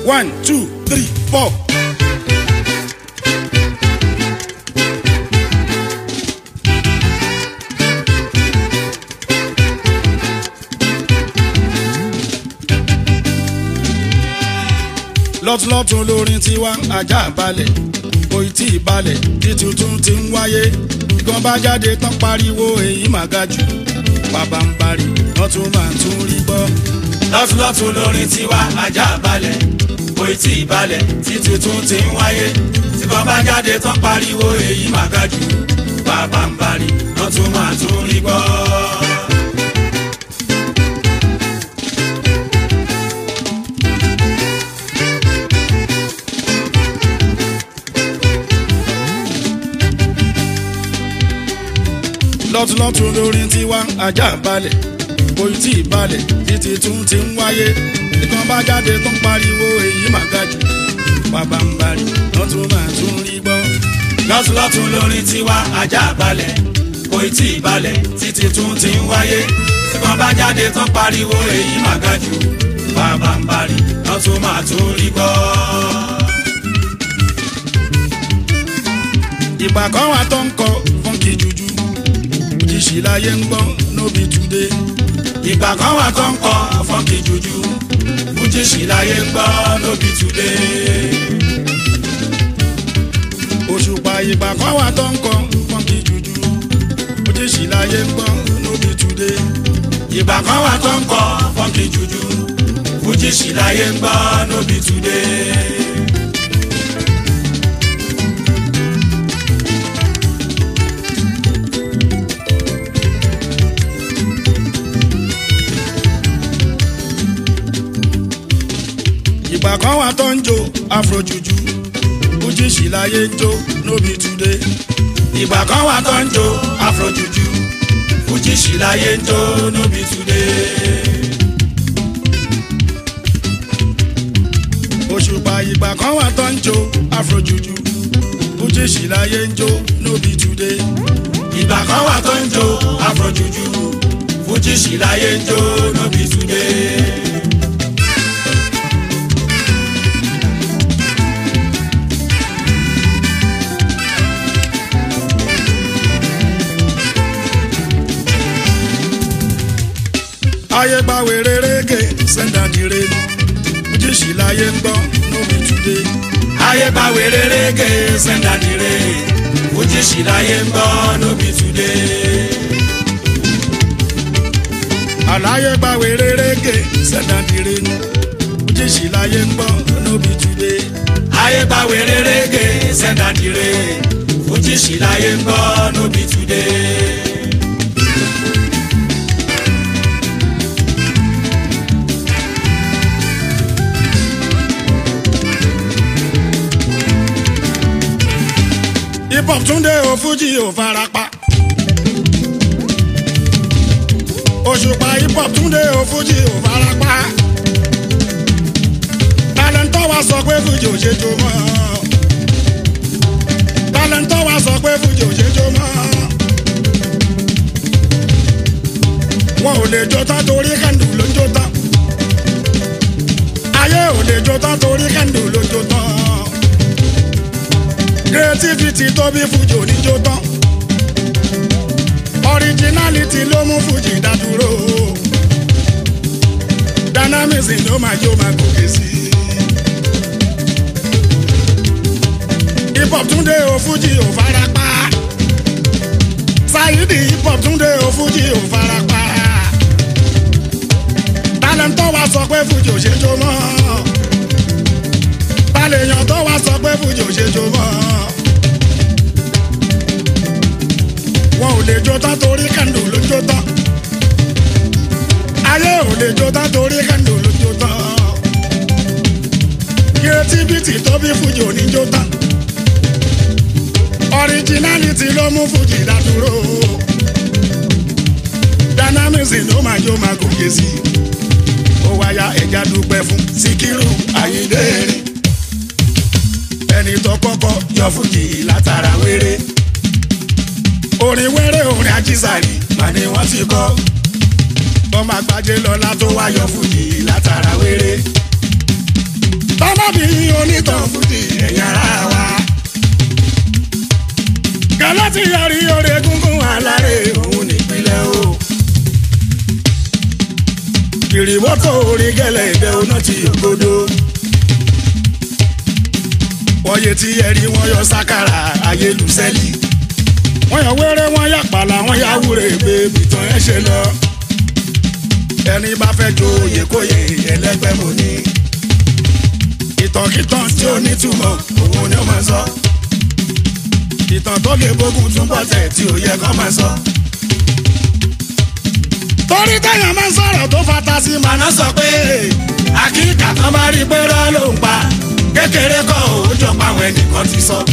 one two three four. lọ́túnlọ́tún lórin tiwa ajá balẹ̀ kòì tí ì balẹ̀ tí tuntun ti ń wáyé gan bá jáde tán pariwo èyí mà ga jù bàbá ń bari lọ́tún máa tún rí gbọ́. lọ́túnlọ́tún lórin tiwa ajá balẹ̀ kò tí ì balẹ̀ tí tuntun ti ń wáyé tí kan bá jáde tán pariwo èyí mà ga jù bàbá ń bari lọ́tún máa tún rí gbọ́. lọ́túnlọ́tún lórin tiwa ajá balẹ̀ kò tí ì balẹ̀ títí tún ti ń wáyé nìkan bá jáde tó ń pariwo èyí mà ga jù bàbá ń bari lọ́tún máa tún rí gbọ́. lọ́túnlọ́tún lórin tiwa ajá balẹ̀ kò tí ì balẹ̀ títí tún ti ń wáyé tí kan bá jáde tán pariwo èyí mà ga jù bàbá ń bari lọ́tún máa tún rí gbọ́. ìgbà kan wà tó ń kọ fúnkì jújú òjìṣì láyé ń gbọ́ nóbi túdé. ìgbà kan wà tó ń kọ fọ́nkì jújú fújì sì láyé ń gbọ́ lóbi túdé. òṣùpá ìgbà kan wà tó ń kọ fúnkì jújú òjìṣì láyé ń gbọ́ nóbi túdé. ìgbà kan wà tó ń kọ fọ́nkì jújú fújì sì láyé ń gbọ́ lóbi túdé. ìgbà kan wà tó ń jó afrojuju òjìṣì láyé ń jó nóbi túdé. ìgbà kan wà tó ń jó afrojuju fújì sì láyé ń jó lóbi túdé. òṣùpá ìgbà kan wà tó ń jó afrojuju òjìṣì láyé ń jó nóbi túdé. ìgbà kan wà tó ń jó afrojuju fújì sì láyé ń jó lóbi túdé. ayé gba wèrè rége sẹ́ńdàdìrè òjìṣì láyé ń gbọ́ nóbi túdé. ayé bá wèrè rége sẹ́ńdàdìrè fújì sì láyé ń gbọ́ lóbi túdé. àlàyé gba wèrè rége sẹ́ńdàdìrè òjìṣì láyé ń gbọ́ nóbi túdé. ayé bá wèrè rége sẹ́ńdàdìrè fújì sì láyé ń gbọ́ lóbi túdé. hip hop túndé o fújì ò farapa. òṣùpá hip hop túndé o fújì ò farapa. tálẹ́ńtọ́ wa sọ pé fújì ò ṣe jó mọ́. tálẹ́ńtọ́ wa sọ pé fújì ò ṣe jó mọ́. wọn ò lè jó tán torí kẹ́ndù ló ń jó tán. ayé ò lè jó tán torí kẹ́ndù ló ń jó tán creativity tó bí fújì oníjó tán originality ló mú fújì dádúró dynamism ló máa jó máa gòkè sí hip hop túndé o fújì ò farapa Saidi hip hop túndé o fújì ò farapa talent tó wá sọ pé fújì ò ṣe jó mọ́ balẹ̀yàn tó wá sọ pé fújì ò ṣe jó mọ́. wọn ò lè jó tán torí kẹ́ndù ló jó tán. ayé ò lè jó tán torí kẹ́ndù ló jó tán. creativity tó bí fújì ò ní jó tán. originality ló mú fújì dádúró. dynamism ló máa jó máa gòkè sí i. ó wáyà ẹja dúpẹ́ fún Síkírù Àyìndé rìn ẹni tó kọ́kọ́ yọ fújì látara wéré orin wéré orin ajísàrí mà ni wọ́n ti kọ́ ọmọ àgbájé lọ́lá tó wá yọ fújì látara wéré tọ́mọ́bí onítàn fújì ẹ̀yà ara wa. kẹlẹ́ ti yọrí orí gungun alárè òun nípínlẹ̀ o. kìrìbọ́tò orí gẹ́lẹ́ ìbẹ́ oná ti ògodo. wọ́n yé tí ẹ̀rí wọn yọ sákàrà ayélujáfẹ́lì. wọ́n yọ wẹ́rẹ́ wọ́n yà pàlà wọ́n yà wúre gbé bìtàn ẹ̀ ṣe lọ. ẹni bá fẹ́ jo oyè kóyè ẹlẹ́gbẹ́ mo ní ìtànkìtàn tí ó nítumọ̀ òun ni ó máa sọ. ìtàn tó lè bógun túbọ̀ tẹ̀ tí ò yẹ kó máa sọ. torí téèyàn máa ń sọ̀rọ̀ tó fata sí màná sọ pé àkíkà kan bá rí pé rọ́ ló ń pa kékeré kọ́ ò jọ pa àwọn ẹnìkan ti sọ.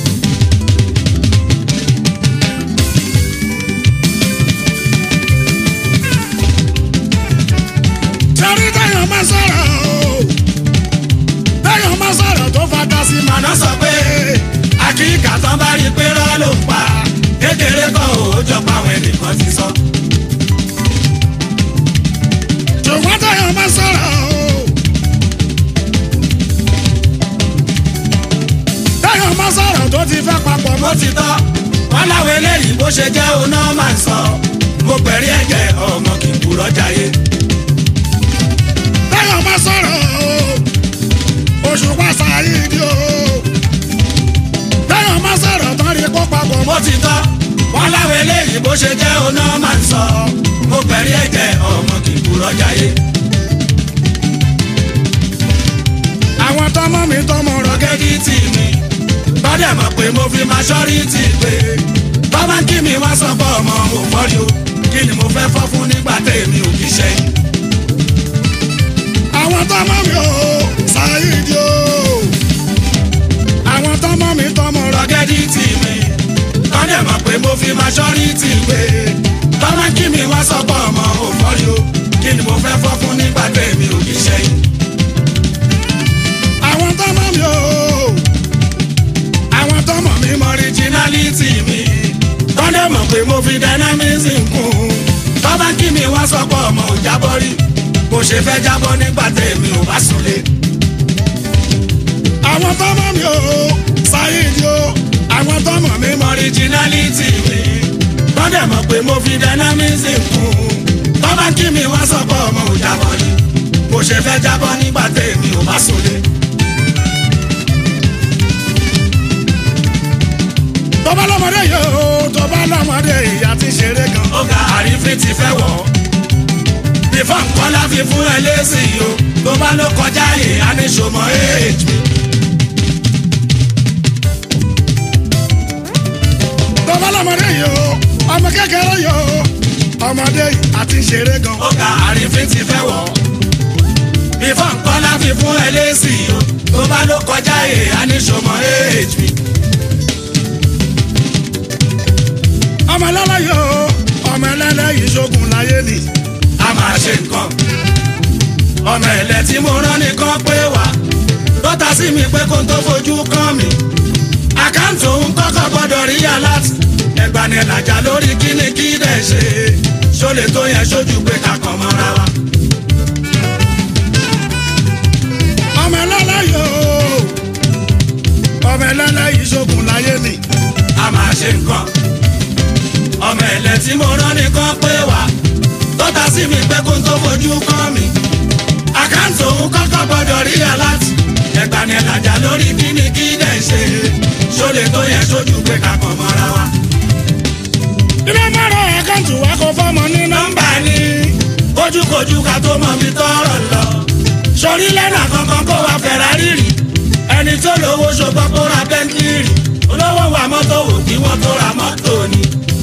torí téèyàn máa ń sọ̀rọ̀ o téèyàn máa sọ̀rọ̀ tó fata sí màná sọ pé àkíkà tán bá rí pé rọ́ ló ń pa kékeré kan ò jọ pa àwọn ẹnìkan ti sọ. ṣùgbọ́n téèyàn máa sọ̀rọ̀ o téèyàn máa sọ̀rọ̀ tó ti fẹ́ papọ̀ mọ́ ti tọ́ wọn láwọn eléyìí bó ṣe jẹ́ oná máa ń sọ mo pẹ̀rí ẹ̀jẹ̀ ọmọ kì í kúrọ́ jayé. téèyàn máa sọ̀rọ̀ o oṣù pàṣẹ ìdí o. Téèyàn máa sọ̀rọ̀ tán rí kó papọ̀ mọ́ ti tọ́. Wọ́n láwọn eléyìí bó ṣe jẹ́ oná máa ń sọ. Mo pẹ̀rí ẹ̀jẹ̀ ọmọ kì í kúrọ́ jayé. Àwọn tọmọ mi tọmọ rọgẹ́dì tì mí. Bọ́dẹ̀ mọ̀ pé mo fi máa ṣọ́rí tì pé. Bọ́bá kí mi wá sọ pé ọmọ mo fọ́rí o. Kí ni mo fẹ́ fọ́ fún nígbà tèmi ò kí ṣẹ́yìn àwọn tọmọ mi ò ṣàyídì o. àwọn tọmọ mi tọmọ rọgẹ́dì tì mí. tọ́lẹ̀ mọ̀ pé mo fi máa ṣọ́rí tì pé. tọ́mọ kí mi wá sọ́pọ̀ ọmọ òfòrí o. kí ni mo fẹ́ fọ́ fún nígbà tèmi ò kí ṣẹ́yìn. àwọn tọmọ mi ò. àwọn tọmọ mi mọ ríjínálítì mi. tọ́lẹ̀ mọ̀ pé mo fi dynamism kún. tọ́mọ kí mi wá sọ́pọ̀ ọmọ òjábọ̀ rí bó ṣe fẹ́ jábọ́ nígbà tèmi ò bá súnlé. àwọn tọmọ mi ò ṣàyídì o àwọn tọmọ mi mọ originality mi tọ́dẹ̀ mọ̀ pé mo fi dynamism kún tọ́ba kí mi wá sọ́kọ̀ ọmọ ò jábọ́ ni bó ṣe fẹ́ jábọ́ nígbà tèmi ò bá súnlé. tọ́ba lọ́mọdé yìí o tọ́ba lọ́mọdé ìyá ti ṣeré gan. ó ga àrífín ti fẹ́ wọ̀ ọ́ ìfọ̀n kọ́lá fi fún ẹ lẹ́sìn o tó bá ló kọjá yìí á ní sọmọ éèjì mi. tó bá lọ́mọdé yìí o ọmọ kékeré yìí o ọmọdé yìí àti ṣeré gan. ó ga àrífín ti fẹ́ wọ̀ ìfọ̀n kọ́lá fi fún ẹ lẹ́sìn o tó bá ló kọjá yìí á ní sọmọ éèjì mi. ọmọ ẹlẹ́lẹ́ yìí o ọmọ ẹlẹ́lẹ́ yìí ṣogun láyé ni a máa ṣe nǹkan. ọmọ ẹ̀lẹ́ tí mo rán nìkan pé wá lọ́tà sí mi pé kó n tó fojú kàn mí. àkáǹtì òun kọ́kọ́ gbọ́dọ̀ rí aláàtì. ẹgbàá ni ẹ̀làjà lórí kíni kí dẹ̀ ṣe. ṣólè tó yẹ sójú pé kakàn mọ́ra wa. ọmọ ẹlẹ́lẹ́ yóò ọmọ ẹlẹ́lẹ́ yìí ṣogun láyé ni. a máa ṣe nǹkan. ọmọ ẹ̀lẹ́ tí mo rán nìkan pé wá tọ́ta sí mi pé kó n tó fojú kàn mí. àkáǹtì òun kọ́kọ́ gbọ́dọ̀ rí aláàtì. ẹgbàá ni ẹ̀làjà lórí kíni kí dẹ̀ ṣe. ṣólè tó yẹ sójú pé kakàn mọ́ra wa. ilé mọ́rọ̀ àkáǹtì wa kò fọ́mọ ní nọ́mbà ni. kójúkojú ká tó mọ mi tọrọ lọ. sọrí lẹ́nà kankan kó wa Ferrari rì. ẹni tó lówó ṣùgbọ́n kó ra Bentley rì. olówó wa mọ́tò wò kí wọ́n tó ra mọ́tò ni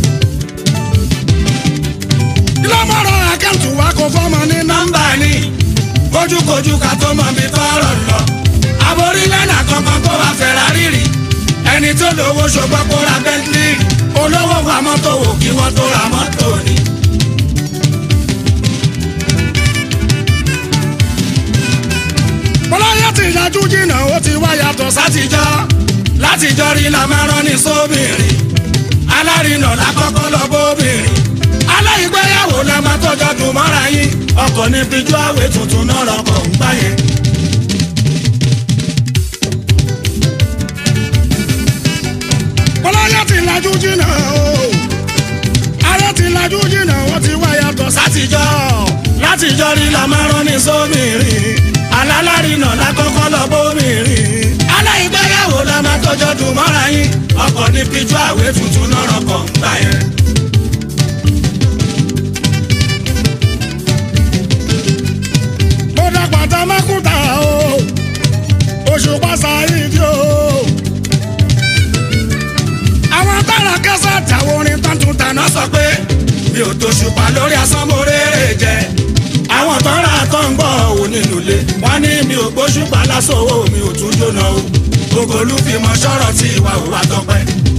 lọ́mọ̀rọ̀ àkáǹtì wa kò fọ́mọ ní nọ́mbà ni kójúkojú ká tó mọ mi tọrọ lọ. aborí lẹ́nà kankan kó wa Ferrari rì ẹni tó lówó ṣùgbọ́n kó ra Bentley olówó wa mọ́tò wò kí wọ́n tó ra mọ́tò ni. bọ́láyà ti yájú jìnnà ó ti wá yàtọ̀ sátijọ́ látijọ́ rí la máa rán ní sóbìnrin alárinà lákọ́kọ́ lọ bóbìnrin aláìgbéyàwó la máa tọ́jọ́ dùn mọ́ra yín ọkọ̀ ní fíjú àwẹ̀ tuntun náà rọpò ń gbá yẹn. lajú jìnnà o ayé ti lajú jìnnà wọ́n ti wá yàtọ̀ sátijọ́ látijọ́ rí la máa rán ní sómìnrin alálárìnà lákọ́kọ́ lọ bómìnrin aláìgbéyàwó la máa tọjọ́ dùn mọ́ra yín ọkọ̀ ní píjọ́ àwé tuntun náà rọkọ̀ ń gbà yẹn. mo dàgbà tá a má kúta o oṣù pàṣẹ ìdí o àwọn tára kẹsàn àtàwọn orin tó ń tún tàná náà sọ pé mi ò tó ṣùpá lórí asán mo rere jẹ àwọn tó ń ra tó ń gbọ́ òun nínú ilé wọ́n ní mi ò gbóṣùpá lásán owó mi ò tún jóná o gbogbo olúfimọ̀ sọ̀rọ̀ tí ìwà òwà tọpẹ́.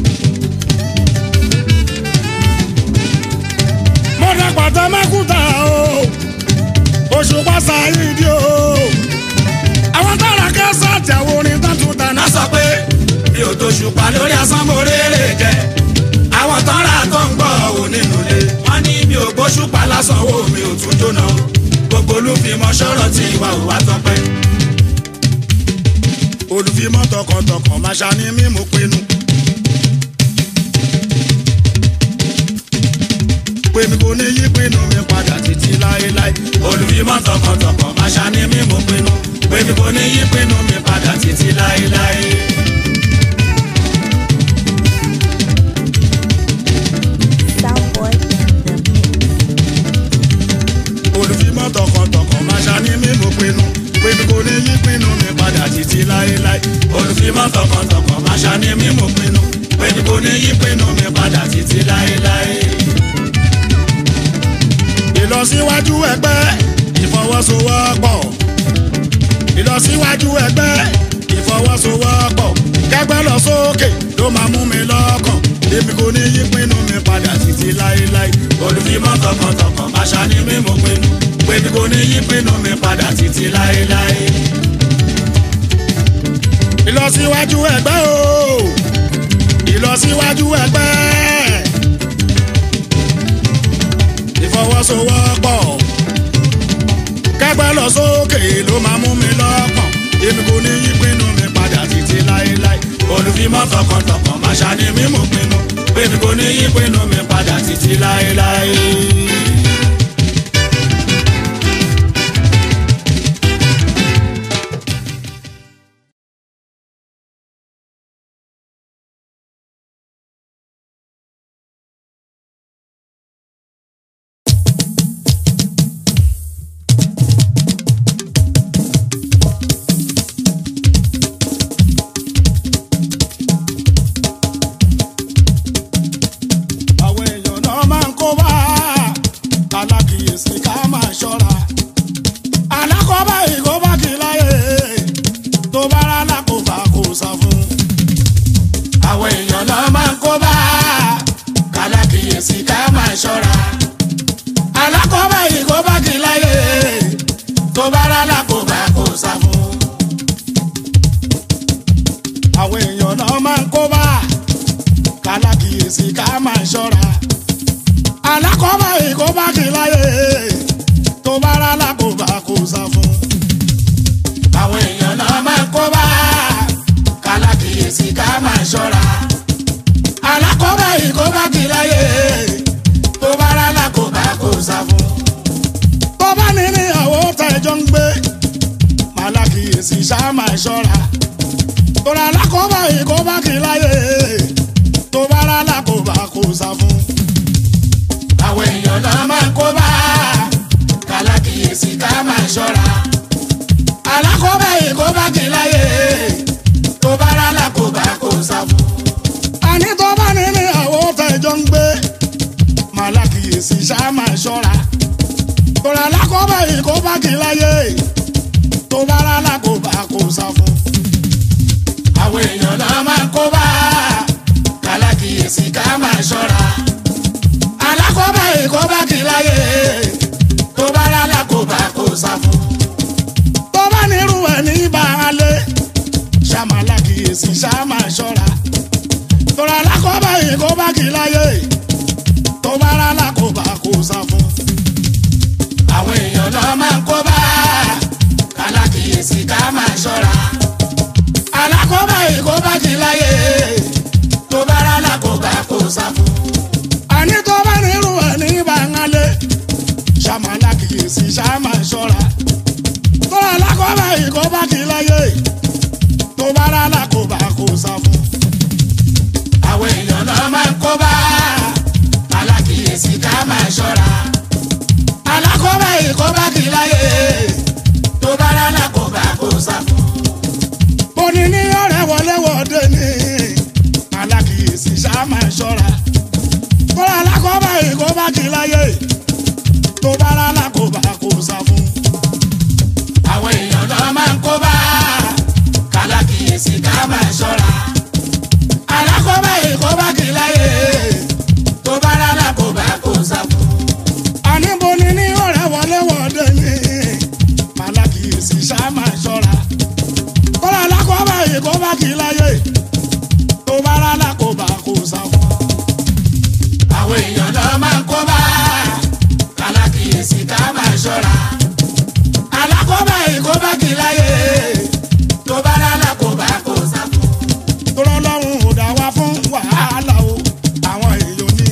mo dàgbà tá a má kúta o oṣù pàṣẹ ìdí o àwọn tára kẹsàn àtàwọn orin tó ń tún tàná náà sọ pé mi ò tó ṣùpá lórí asán mo rere jẹ àwọn tó ń ra tó ń gbọ́ òun nínú ilé wọ́n ní mi ò gbóṣùpá lásán owó mi ò tún jóná o gbogbo olúfimọ̀ sọ̀rọ̀ tí ìwà òwà tọpẹ́. olùfimọ́ tọkàntọkàn máa ṣàní mímú pinnu. pé mi kò ní yí pinnu mi padà títí láéláé. olùfimọ́ tọkàntọkàn máa ṣàní mímú pinnu pé mi kò ní yí pinnu mi padà títí láéláé. Soundboy in the mix. olùfimọ́ tọkàntọkàn máa ṣàní mímú pinnu. pé mi kò ní yí pinnu mi padà títí láéláé. olùfimọ́ tọkàntọkàn máa ṣàní mímú pinnu pé mi kò ní yí pinnu mi padà títí láéláé. ìlọsíwájú ẹgbẹ́ ìfọwọ́sowọ́pọ̀ ìlọsíwájú ẹgbẹ́ ìfọwọ́sowọ́pọ̀ kẹgbẹ́ lọ sókè ló máa mú mi lọ́kàn èmi kò ní yí pinnu mi padà títí láéláé olùfimọ́ tọkàntọkàn máa ṣàní mímú pinnu pé mi kò ní yí pinnu mi padà títí láéláé. ìlọsíwájú ẹgbẹ́ o ìlọsíwájú ẹgbẹ́ ìfọwọ́sowọ́pọ̀ kẹgbẹ́ lọ sókè ló máa mú mi lọ́kàn èmi kò ní yí pinnu mi padà títí láéláé olùfimọ́ tọkàntọkàn máa ṣàní mímú pinnu pé mi kò ní yí pinnu mi padà títí láéláé. àwọn èèyàn náà máa ń kó bá alákìyèsí ká máa ṣọ́ra alákọ̀ọ́bá ìkóbá kì í láyè tó bá rà lákòóbá kò sá fún. àwọn èèyàn náà máa ń kó bá kálákìyèsí ká máa ṣọ́ra alákọ̀ọ́bá ìkóbá kì í láyè tó bá rà lákòóbá kò sá fún. àwọn èèyàn náà máa ń kó bá alákìyèsí ká máa ṣọ́ra alákọ̀ọ́bá ìkóbá kì í láyè tó bá rà lákòóbá kò sá fún. àwọn èèyàn náà máa ń kó bá kálákìyèsí ká máa ṣọ́ra alákọ̀ọ́bá ìkóbá kì í láyè tó bá rà lákòóbá kò sá fún. tó bá ní níyàwó tẹjọ ń gbé màlákìyèsí ṣá máa ṣọ́ra tòrà alákòóbá ìkóbá kì í láyè tó bá rà lákòóbá kò sá fún. àwọn èèyàn náà máa ń kó bá kálákìyèsí ká máa ṣọ́ra alákọ̀ọ́bá ìkóbá kì í láyè tó bá rà lákòóbá kò sá fún. àní tó bá ní níyàwó tẹjọ ń gbé màlákìyèsí ṣá máa ṣọ́ra tòrà alákòóbá ìkóbá kì í láyè tó bá rà lákòóbá kò sá fún. àwọn èèyàn náà máa ń kó bá kálákìyèsí ká máa ṣọ́ra alákọ̀ọ́bá ìkóbá kì í láyè tó bá rà lákòóbá kò sá fún. tó bá nírú ẹ̀ ní baálé ṣàmàlà kìyèsí ṣàmà ṣọ́ra tọ́ra lákọ́bá yìí kó bá kì í láyé tó bá rà lákòbá kò sá fún. àwọn èèyàn náà máa ń kó bá kálákìyèsí ká máa ṣọ́ra alákọ̀ọ́bá ìkóbá kì í láyè tó bá rà lákòóbá kò alákòóbá kò sá fún. àwọn èèyàn náà máa ń kó bá alákìyèsí ká máa ṣọ́ra alákòóbá ìkóbá kì í láyé tó bá rà lákòóbá kó sá fún. Bóni ní ọ̀rẹ́ wọlé wọ̀de ní alákìyèsí ṣá máa ṣọ́ra. Kọ́lá alákọ̀ọ́bá ìkóbá kì í láyé tó bá rà lákòóbá kò sá fún. àwọn èèyàn náà máa ń kó bá kálákìyèsí ká máa ṣọ́ra alákòóbá ìkóbá kì í láyé tó bá rà lákòóbá kó sá fún. Àní bóni ní ọ̀rẹ́ wọlé wọ̀de ní alákìyèsí ṣá máa ṣọ́ra. Kọ́lá alákọ̀ọ́bá ìkóbá kì í láyé tó bá rà lákòóbá kò sá fún. àwọn èèyàn náà máa ń kó bá kálákìyèsí ká máa ṣọ́ra alákòóbá ìkóbá kì í láyé tó bá rà lákòóbá kó sá fún. tọ́lọ́lọ́run ò dá wa fún wàhálà o àwọn èèyàn ní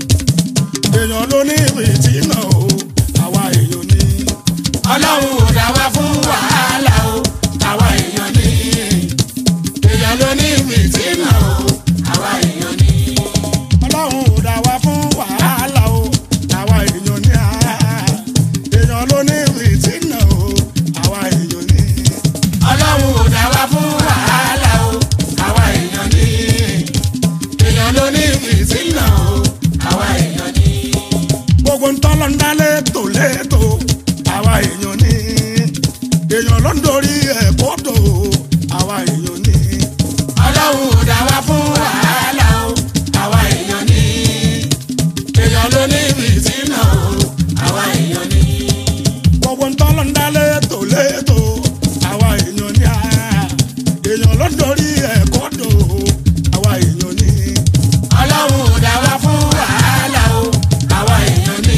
èèyàn ló ní ìrètí náà o àwa èèyàn ní ọlọ́run ò dá wa fún wàhálà o àwa èèyàn ní èèyàn ló ní ìrètí náà o àwa èèyàn ní. ọlọ́run ò dá wa fún wàhálà o àwa èèyàn ní à èèyàn ló ní ìrètí náà o àwa èèyàn ní ọlọ́run ò dá wa fún wàhálà o àwa èèyàn ní èèyàn ló ní ìrètí náà o àwa èèyàn ní. gbogbo ń tọ́lọ́ ń dá létò létò àwa èèyàn ní èèyàn ló ń dorí ẹ̀ kódò àwa èèyàn ní. ọlọ́run ò dá wa fún wàhálà o àwa èèyàn ní èèyàn ló ní ìrètí náà o àwa èèyàn ní. gbogbo ń tọ́lọ́ ń dá létò létò àwa èèyàn ní à èèyàn ló ń dorí ẹ̀ kódò àwa èèyàn ní. ọlọ́run ò dá wa fún wàhálà o àwa èèyàn ní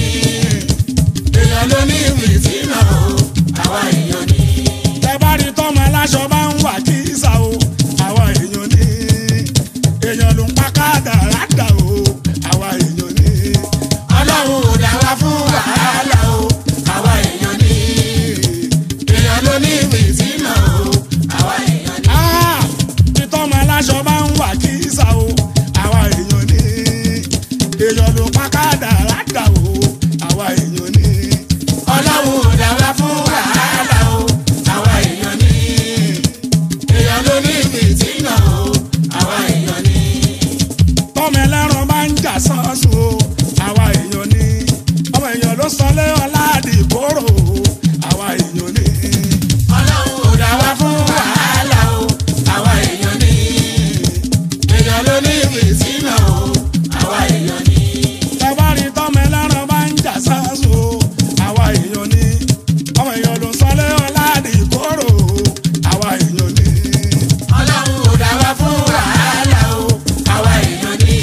èèyàn ló ní ìrètí náà o àwa èèyàn ní. tẹ bá rí tọ́mọ aláṣọ bá ń wà kí sá o àwa èèyàn ní. èèyàn ló ń pa kádàrádà o àwa èèyàn ní. ọlọ́run ò dá wa fún wàhálà o àwa èèyàn ní èèyàn ló ní ìrètí náà o àwa èèyàn ní. Ah, tí tọ́mọ aláṣọ bá ń wà kí sá o àwa èèyàn ní. èèyàn ló ń pa kádàrádà o àwa èèyàn ní. ọlọ́run ò dá wa fún wàhálà o àwa èèyàn ní èèyàn ló ní ìrètí náà o àwa èèyàn ní. tọ́mọ ẹlẹ́ran bá ń jà sánsun o àwa èèyàn ní. ọmọ èèyàn ló sọ lé ọ̀làdì kóró o àwa èèyàn ní. ọlọ́run ò dá wa fún wàhálà o àwa èèyàn ní èèyàn ló ní ìrètí náà o àwa èèyàn ní. tẹ́bárí tọ́mọ ẹlẹ́ran bá ń jà sánsun o àwa èèyàn ní. ọmọ èèyàn ló sọ lé ọ̀làdì kóró o àwa èèyàn ní. ọlọ́run ò dá wa fún wàhálà o àwa èèyàn ní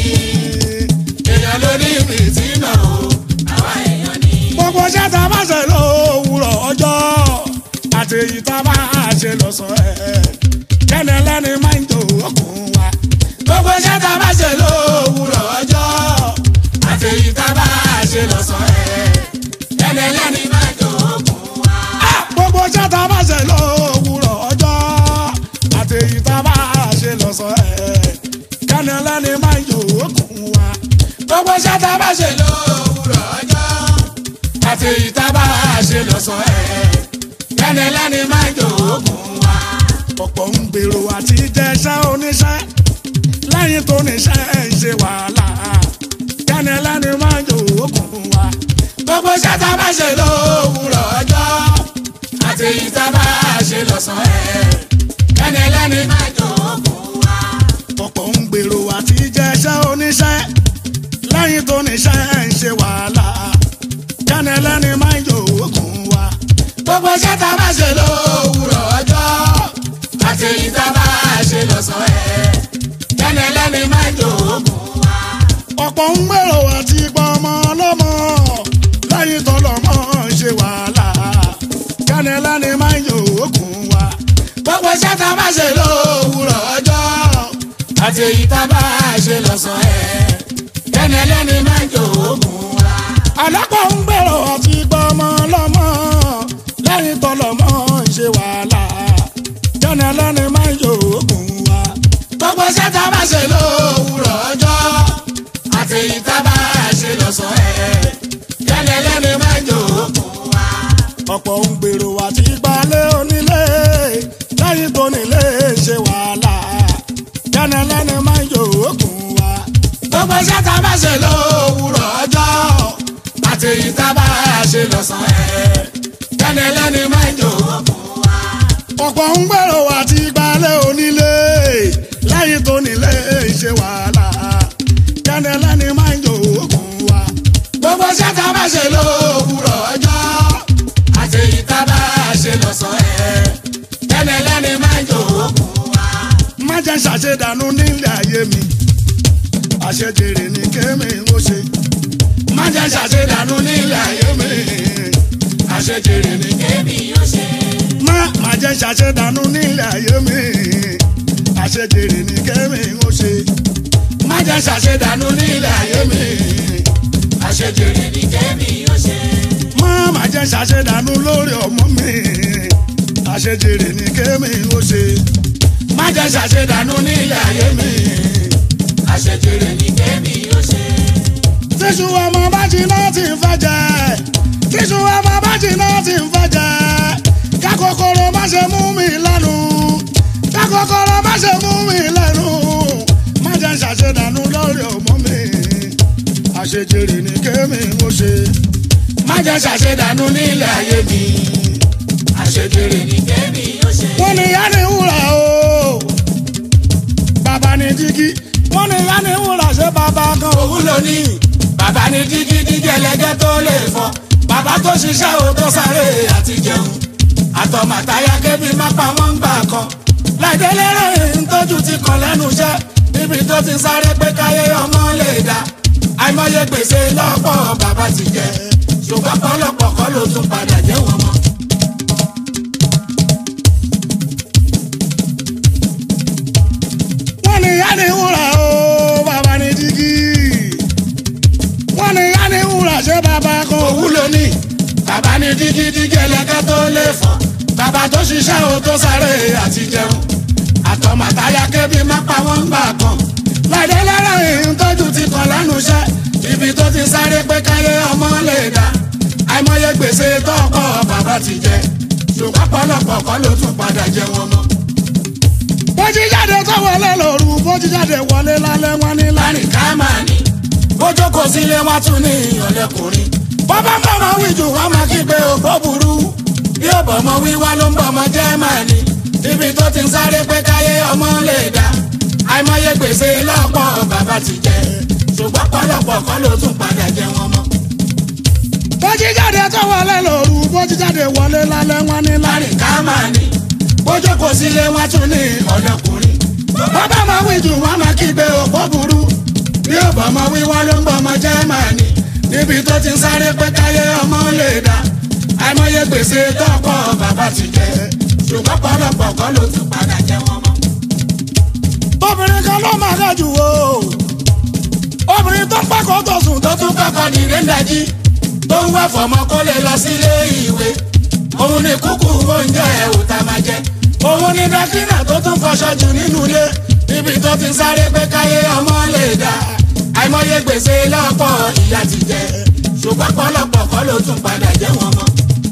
èèyàn ló ní ìrètí náà o àwa èèyàn ní. gbogbo iṣẹ́ tá a bá ṣe lówùrọ̀ ọjọ́ àti èyí tá a bá ṣe lọ́sàn-án ẹ̀ kẹ́ni ẹlẹ́ni máa ń jò okùn wa. gbogbo iṣẹ́ tá a bá ṣe lówùrọ̀ ọjọ́ àti èyí tá a bá ṣe lọ́sàn-án ẹ̀ ẹni ẹlẹ́ni máa jòógùn wa. gbogbo iṣẹ́ tá a bá ṣe lówùrọ̀ ọjọ́ àti èyí tá a bá ṣe lọ́sàn-án ẹ̀ kẹ́ni ẹlẹ́ni máa ń jò okùn wa. gbogbo iṣẹ́ tá a bá ṣe lówùrọ̀ ọjọ́ àti èyí tá a bá ṣe lọ́sàn-án ẹ̀ ẹni ẹlẹ́ni máa jòógùn wa. ọ̀pọ̀ ń gbèrò àti jẹ́ṣẹ́ oníṣẹ́ lẹ́yìn tó níṣẹ́ ń ṣe wàhálà kẹ́ni ẹlẹ́ni máa ń jò okùn wa. gbogbo iṣẹ́ tá a bá ṣe lówùrọ̀ ọjọ́ àti èyí tá a bá ṣe lọ́sàn-án ẹ̀ ẹni ẹlẹ́ni máa jòógùn wa. ọ̀pọ̀ ń gbèrò àti jẹ́ṣẹ́ oníṣẹ́ lẹ́yìn tó níṣẹ́ ń ṣe wàhálà kẹ́ni ẹlẹ́ni máa ń jò okùn wa. gbogbo iṣẹ́ tá a bá ṣe lówùrọ̀ ọjọ́ àti èyí tá a bá ṣe lọ́sàn-án ẹ̀ ẹni ẹlẹ́ni máa jòógùn wa. ọ̀pọ̀ ń gbèrò àti gbọmọ lọ́mọ lẹ́yìn tó lọ́mọ ń ṣe wàhálà kẹ́ni ẹlẹ́ni máa ń jò okùn wa. gbogbo iṣẹ́ tá a bá ṣe lówùrọ̀ ọjọ́ àti èyí tá a bá ṣe lọ́sàn-án ẹ̀ ẹni ẹlẹ́ni máa jòógùn wa. alápọ̀ ń gbèrò àti gbọmọ lọ́mọ lẹ́yìn tó lọ́mọ ń ṣe wàhálà kẹ́ni ẹlẹ́ni máa ń jò okùn wa. iṣẹ́ tá a bá ṣe lówùrọ̀ ọjọ́ àti èyí tá a bá ṣe lọ́sàn-án ẹ̀ kẹ́ni ẹlẹ́ni máa ń jòókùn wa. ọ̀pọ̀ ń gbèrò àti gbalẹ̀ onílé lẹ́yìn tó nílé ṣe wàhálà kẹ́nẹ́lẹ́ni máa ń yòókùn wa. gbogbo iṣẹ́ tá a bá ṣe lówùrọ̀ ọjọ́ àti èyí tá a bá ṣe lọ́sàn-án ẹ̀ kẹ́ni ẹlẹ́ni máa ń jòókùn wa. ọ̀pọ̀ ń gbèrò àti gbalẹ̀ onílé lẹ́yìn tó nílé ṣe wàhálà kẹ́nẹ́lẹ́ni máa ń yòókùn wa. gbogbo iṣẹ́ tá a bá ṣe lówùrọ̀ ọjọ́ àti èyí tá a bá ṣe lọ́sàn-án ẹ̀ kẹ́ni ẹlẹ́ni máa ń jòókùn wa. má jẹ́ ṣàṣedànù nílé ayé mi àṣejèrè ni kémi ó ṣe má jẹ́ ṣàṣedànù nílé ayé mi àṣejèrè ní kémi yóò ṣe. má má jẹ́ ṣàṣedànù nílé ayé mi àṣejèrè ni kémi ó ṣe má jẹ́ ṣàṣedànù nílé ayé mi àṣejèrè ní kémi yóò ṣe. má má jẹ́ ṣàṣedànù lórí ọmọ mi àṣejèrè ni kémi ó ṣe má jẹ́ ṣàṣedànù nílé ayé mi àṣejèrè ní kémi yóò ṣe. tíṣù ọmọ bá jiná ti ń fẹ́ jẹ tíṣù ọmọ bá jiná ti ń fẹ́ jẹ kákòkòrò má ṣe mú mi lẹ́nu kákòkòrò má ṣe mú mi lẹ́nu má jẹ́ ṣàṣedànù lórí ọmọ mi àṣejèrè ni kémi ó ṣe má jẹ́ ṣàṣedànù nílé ayé mi àṣejèrè ní kémi yóò ṣe. wọ́n ní yá ni wúrà o bàbá ni jígí wọ́n ní yá ni wúrà ṣé bàbá kan o. òun ló ní bàbá ní dígí dígí ẹlẹgẹ́ tó lè fọ́ bàbá tó ṣiṣẹ́ o tó sáré àti jẹun àtọ̀màtáyà kébí má pa wọ́n ń gbà kan láìdélé rẹ̀ ń tójú ti kàn lẹ́nu iṣẹ́ níbi tó ti sáré pé káyé ọmọ lè dá àìmọye gbèsè lọ́pọ̀ bàbá ti jẹ ṣùgbọ́n pọ́lọ́pọ̀ kọ́ ló tún padà jẹ́ wọn mọ́. wọ́n ní yá ni wúrà o bàbá ni jígí wọ́n ní yá ni wúrà ṣé bàbá kan o. òun ló ní bàbá ní dígí dígí ẹlẹ́gẹ́ tó lè fọ́ bàbá tó ṣiṣẹ́ o tó sáré àti jẹun àtọ̀màtáyà kébí má pa wọ́n ń gbà kan láìdé lára ìhun tójú ti kàn lẹ́nu iṣẹ́ ibi tó ti sáré pé káyé ọmọ lè dá àìmọye gbèsè tọ́pọ̀ bàbá ti jẹ ṣùgbọ́n pọ̀lọpọ̀ kọ́ ló tún padà jẹ wọn mọ́. bó jí jáde tó wọlé lóru bó jí jáde wọlé lálẹ́ wọn ní lá. láàrin ká máa ní bójú kò sílé wọn tún ní ọ̀lẹ́kùnrin bọ́bá mọ̀mọ́ wíjù wọn máa kígbe ògbó burú bí ó bọ̀mọ wíwá ló ń bọ̀mọ jẹ́ máa ní ibi tó ti ń sáré pé káyé ọmọ lè dá àìmọye gbèsè lọ́pọ̀ bàbá ti jẹ ṣùgbọ́n pọ̀lọpọ̀ kọ́ ló tún padà jẹ wọn mọ́. bó jí jáde tó wọlé lóru bó jí jáde wọlé lálẹ́ wọn ní lá. láàrin ká máa ní bójú kò sílé wọn tún ní ọ̀lẹ́kùnrin bọ́bá máa wíjù wọn máa kígbe ògbó burú bí ó bọ̀mọ wíwá ló ń bọ̀mọ jẹ́ máa ní níbi tó ti ń sáré pé káyé ọmọ lè dá àìmọye gbèsè tọ́pọ̀ bàbá ti jẹ ṣùgbọ́n pọ̀lọpọ̀ kọ́ ló tún padà jẹ wọn mọ́. obìnrin kan ló máa ga jù o obìnrin tó pàkó tó sùn tó tó tún kọ́kọ́ ní rẹ́ńdàjì tó ń wá fọmọ kó lè lọ sílé ìwé òun ni kúkú oúnjẹ òòtà máa jẹ òun ni dákínà tó tún fọṣọ jù nínú ilé níbi tó ti ń sáré pé káyé ọmọ lè dá àìmọye gbèsè lọ́pọ̀ ìyá ti jẹ ṣùgbọ́n pọ̀lọpọ̀ kọ́ ló tún padà jẹ wọn mọ́.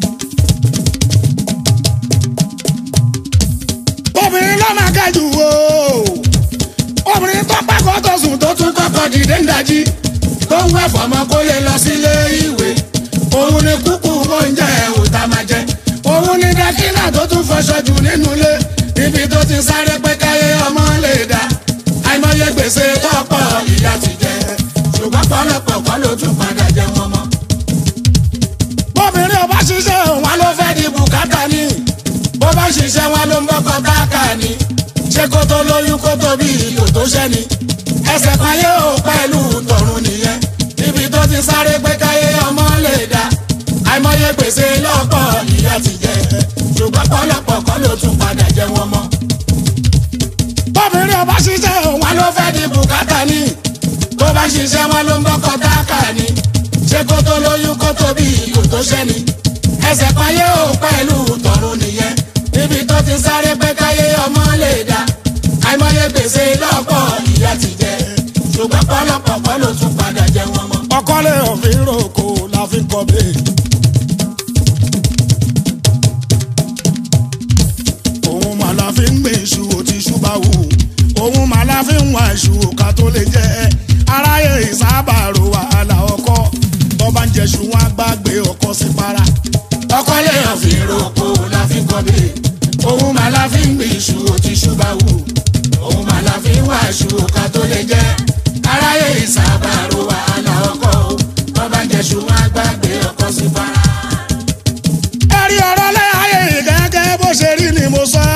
obìnrin ló máa ga jù o obìnrin tó pàkó tó sùn tó tó tún kọ́kọ́ dìde ń dájí tó ń wá fọmọ kó lè lọ sílé ìwé òun ni kúkú oúnjẹ òòtà máa jẹ òun ni dákínà tó tún fọṣọ jù nínú ilé ibi tó ti sáré pé káyé ọmọ lè dá àìmọye gbèsè tọ́pọ̀ ìyá ti jẹ ṣùgbọ́n pọ̀lọpọ̀ kọ́ ló tún padà jẹ wọn mọ́. obìnrin ọba ṣiṣẹ́ òun wọn ló fẹ́ di bùkátà ní bó bá ṣiṣẹ́ wọn ló ń bọ́kọ táàkà ní ṣé kó tó lóyún kó tó bí kò tó ṣẹ́ni ẹsẹ̀ kan yóò pẹ̀lú tọ̀run nìyẹn níbi tó ti sáré pé káyé ọmọ lè dá àìmọye gbèsè lọ́pọ̀ ìyá ti jẹ ṣùgbọ́n pọ̀lọpọ̀ kọ́ ló tún padà jẹ wọn mọ́ obìnrin ọba ṣiṣẹ́ òun wọn ló fẹ́ di bùkátà ní tó bá ṣiṣẹ́ wọn ló ń bọ́kọ táàkà ní ṣé kó tó lóyún kó tó bí kò tó ṣẹ́ni ẹsẹ̀ kan yóò pẹ̀lú tọ̀run nìyẹn níbi tó ti sáré pé káyé ọmọ lè dá àìmọye gbèsè lọ́pọ̀ ṣùgbọ́n pọ́lọ́pọ̀ kọ́ ló tún padà jẹ wọn mọ́. ọkọlẹ òfin roko la fi kọ bẹ́ẹ̀. òun mà la fi ń gbé iṣu òtí iṣu bá wù òun mà la fi ń wá iṣu òka tó lè jẹ aráyé ìsábàrò wàhálà ọkọ tó bá ń jẹṣu wọn á gbàgbé ọkọ sí para. ọkọlẹ òfin roko la fi kọ bẹ́ẹ̀ òun mà la fi ń gbé iṣu òtí iṣu bá wù òun mà la fi ń wá iṣu òka tó lè jẹ aráyé ìsábàrò wàhálà ọkọ tó bá ń jẹṣu wọn á gbàgbé ọkọ sí fara. ẹ̀rí ọ̀rọ̀ lẹ́yìn yìí gẹ́gẹ́ bó ṣe rí ni mo sọ.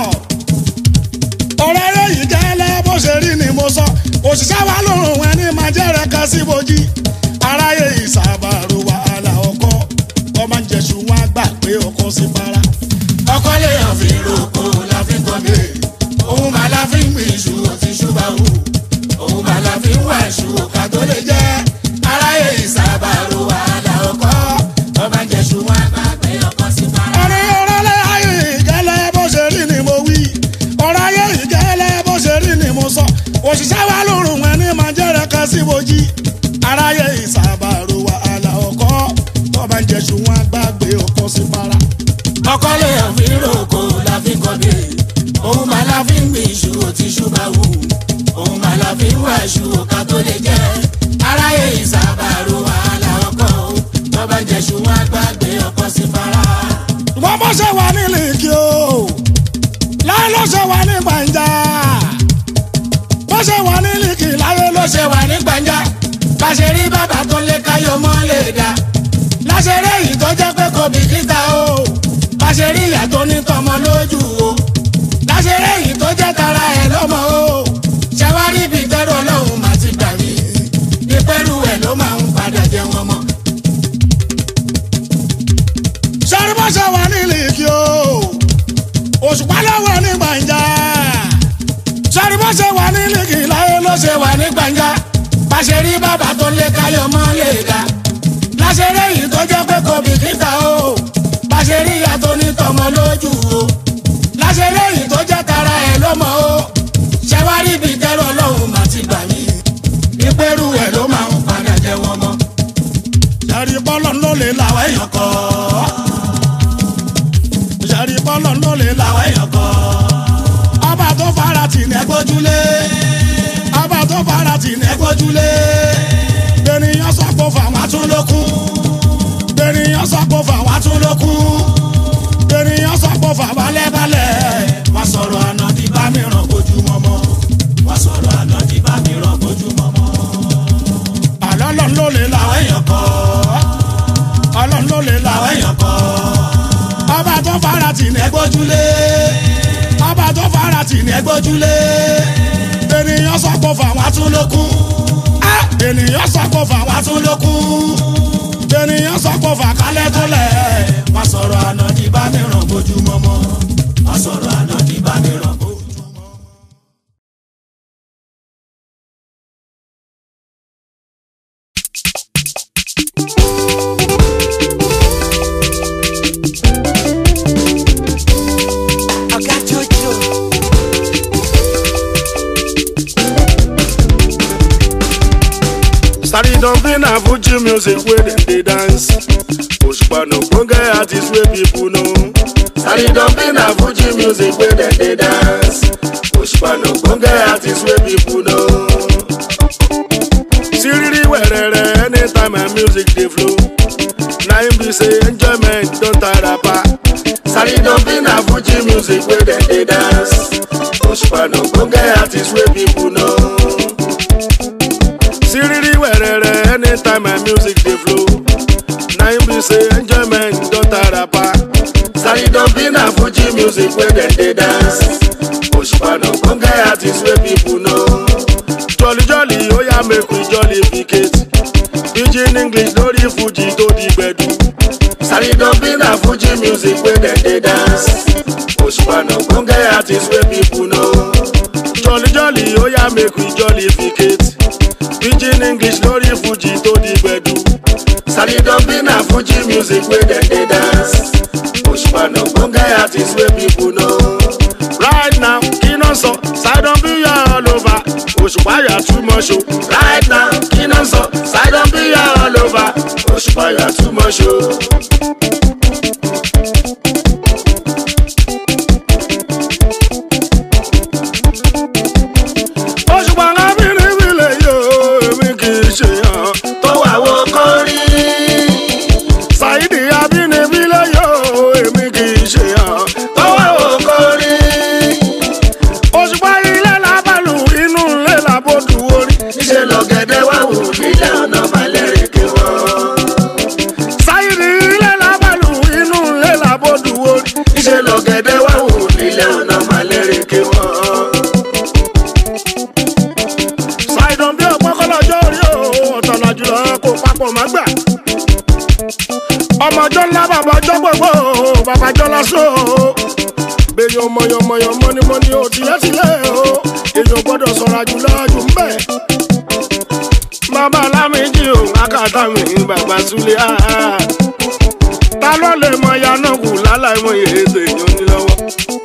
ọ̀rọ̀ lẹ́yìn gẹ́lẹ́ bó ṣe rí ni mo sọ. òṣìṣẹ́ wa lòrùn ẹni máa jẹ́rẹ̀ kan sí bojì. aráyé ìsàbàrò wàhálà ọkọ ọmọ ń jẹ̀sùn wọn á gbà pé ọkọ sí para. ọkọlẹ òfin roko la fi kọ bẹ́ẹ̀ òun mà la fi ń gbé iṣu òtí iṣu bá wù òun mà la fi ń wá iṣu òka tó lè jẹ aráyé ìsábàrò wàhálà ọkọ tó bá ń jẹṣu wọn á gbàgbé ọkọ sí fara. ẹ̀rí ọ̀rọ̀ lẹ́yìn yìí gẹ́lẹ́ bó ṣe rí ni mo wí. ọ̀rọ̀ ayé yìí gẹ́lẹ́ bó ṣe rí ni mo sọ. òṣìṣẹ́ wa lòrùn ẹni máa jẹ́rẹ̀ kan sí bojì. aráyé ìsàbàrò wàhálà ọkọ ọmọ ń jẹ̀sùn wọn á gbàgbé ọkọ sí para. ọkọlẹ òfin roko la fi kọ bẹ́ẹ̀ òun mà la fi ń gbé iṣu òtí iṣu bá wù òun mà la fi ń wá iṣu òka tó lè jẹ aráyé ìsábàrò wàhálà ọkọ tó bá ń jẹṣu wọn á gbàgbé ọkọ sí fara. wọ́n bó ṣe wà nílé kí o láyé ló ṣe wà ní gbàǹjà bó ṣe wà nílé kí láyé ló ló ṣe wà ní gbàǹjà bá ṣe rí bàbá tó lé káyọ̀ mọ́ lè dá láṣẹrẹ yìí tó jẹ́ pé kò bìkítà o bá ṣe rí ìyá tó ní tọmọ lójú o láṣẹrẹ yìí tó jẹ́ tara ẹ̀ lọ́mọ o ṣàwárí ibi tẹ́rù ọlọ́run má ti gbà mí ìpẹ́rù ẹ̀ ló máa ń padà jẹ wọn mọ́. sọ́rí bó ṣe wà nílé kí o òṣùpá lọ́wọ́ ní gbàǹjà sọ́rí bó ṣe wà nílé kí láyé ló ló ṣe wà ní gbàǹjà bá ṣe rí bàbá tó lé káyọ̀ mọ́ lè dá láṣẹrẹ yìí tó jẹ́ pé kò bìkítà o bá ṣe rí ìyá tó ní tọmọ lójú o láṣẹrẹ yìí tó jẹ́ tara ẹ̀ lọ́mọ o ṣẹwárí ibi tẹ́rù ọlọ́run má ti gbà mí ìpẹ́rù ẹ̀ ló máa ń padà jẹ wọn mọ́ sọ́rí bọ́lọ̀ ló lè làwọn èèyàn kọ́ sọ́rí bọ́lọ̀ ló lè làwọn èèyàn kọ́ ọba tó fara tì ní ẹgbójúlé ọba tó fara tì ní ẹgbójúlé ènìyàn sọ pé fàwọn àtúndókun ènìyàn sọ pé fàwọn àtúndókun ènìyàn sọ pé fàwọn balẹ̀balẹ̀ wọ́n sọ̀rọ̀ àná di bá mi ràn bójúmọ́ mọ́ wọ́n sọ̀rọ̀ àná di bá mi ràn bójúmọ́ mọ́ àlọ́lọ́ ló lè làwọn èèyàn kọ́ ọlọ́run ló lè làwọn èèyàn kọ́ ọba tó fara tì ní ẹgbójúlé ọba tó fara tì ní ẹgbójúlé ènìyàn sọ pé fàwọn àtúndókun ènìyàn sọ pé fàwọn àtúndókun ènìyàn sọ pé fàkálẹ̀ tó lẹ̀ wọ́n sọ̀rọ̀ àná di bá mi ràn bójúmọ́ mọ́ wọ́n sọ̀rọ̀ àná di bá mi ràn bójúmọ́ mọ́. Oga Jojo. Sari dumpling na Fuji music wey dem dey dance. Òṣùpá no gbonge artist wey people know. Sari dumpling na Fuji music wey dem dey dance. Òṣùpá no gbonge artist wey people know. Siriri wẹ̀rẹ̀rẹ̀ anytime my music dey flow. Na im be say enjoyment don tire pa. Sari dumpling na Fuji music wey dem dey dance. Òṣùpá no gbonge artist wey people know. Siriri wẹ̀rẹ̀rẹ̀ anytime my music dey flow. Na im be say enjoyment don tire pa. Sari dumpling na Fuji music wey dem dey dance. Òṣùpá no gbonge artist wey people know. Jolly jolly oya make we jolly vacate. Pidgin English lórí Fuji tó di gbẹ̀du. Sari dumpling na Fuji music wey dem dey dance. Òṣùpá no gbonge artist wey people know. Jolly jolly oya make we jolly vacate. Pidgin English lórí Fuji tó di gbẹ̀du. Sari dumpling na Fuji music wey dem dey dance. Òṣùpá no gbonge artist wey people know. Right now, kí náà sọ, Sari dumpling yà all over. òṣùpá yà too much o right now kí náà sọ sidon bí yà all over òṣùpá yà too much o. òṣùpá lábìrìbì lè yọ èmi kì í ṣe hàn tó wà wọ kọrí. Saidi abínibí lè yọ èmi kì í ṣe hàn tó wà wọ kọrí. òṣùpá ilé làbàlù inú ilé làbòdù orí. níṣẹ́ lọ́gẹ̀dẹ̀ wà wò nílẹ̀ ọ̀nà balẹ̀rẹ̀ kí wọ́n. Saidi ilé làbàlù inú ilé làbòdù orí. níṣẹ́ lọ́gẹ̀dẹ̀ wà wò nílẹ̀ ọ̀nà balẹ̀rẹ̀ kí wọ́n ṣàìdàn bí ọgbọ́n kọ́lọ́jọ́ orí o ọ̀tọ̀nà jùlọ kó papọ̀ má gbà. ọmọjọ́ ńlá bàbájọ́ gbogbo bàbájọ́ lásán o. bẹ́ẹ̀yàn mọ̀yànmọ̀yàn mọ́nímọ́ní o tìlẹ́tìlẹ́ o èèyàn gbọ́dọ̀ sọ̀rọ̀ àjùlọ jù ń bẹ̀. bàbá alámìjì o akátá mi bàbá súlẹ̀ á. ta ló lè mọ yanáàkú láláì mọ èdè èèyàn ní lọ́wọ́.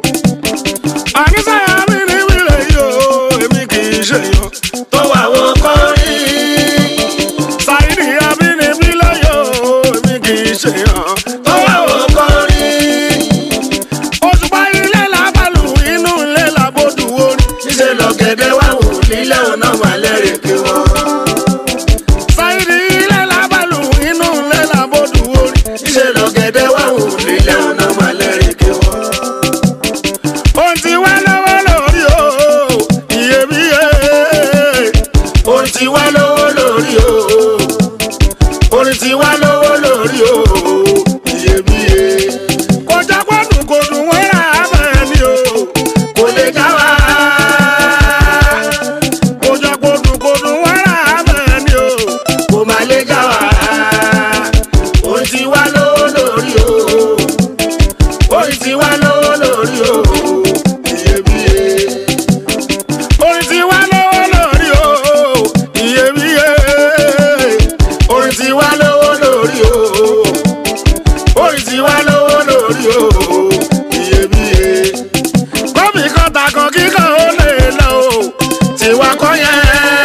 àníṣe àmì ní wílẹ̀ yìí o èmi kì í ṣèyàn tó wà wọ kọrí. Saidi abínibí lọ́yọ̀ èmi kì í ṣe hàn tó wà wọ kọrí. Òṣùpá ilé làbàlù inú ilé làbòdù orí. Níṣẹ́ lọ́gẹ̀dẹ̀ wà wò nílẹ̀ ọ̀nà wà lẹ́rìí kí wọ́n. Saidi ilé làbàlù inú ilé làbòdù orí. Níṣẹ́ lọ́gẹ̀dẹ̀ wà wò nílẹ̀ ọ̀nà wà lẹ́rìí kí wọ́n ohun tí wá lọ́wọ́ lórí o iyebíye ohun tí wá lọ́wọ́ lórí o ohun tí wá lọ́wọ́ lórí o iyebíye. kò jágbọ́dún kò dùn wọ́n rà á bẹ́ẹ̀ ni o kò lè já wa. kò jágbọ́dún kò dùn wọ́n rà á bẹ́ẹ̀ ni o kò má lè já wa. ohun tí wá lọ́wọ́ lórí o orin tí wá lọ́wọ́ lórí o iyebíye. orin tí wá lọ́wọ́ lórí o iyebíye. orin tí wá lọ́wọ́ lórí o orin tí wá lọ́wọ́ lórí o iyebíye. kọ́bì kan takàn kíkan ó lè lọ o tiwa kọ́ yẹn.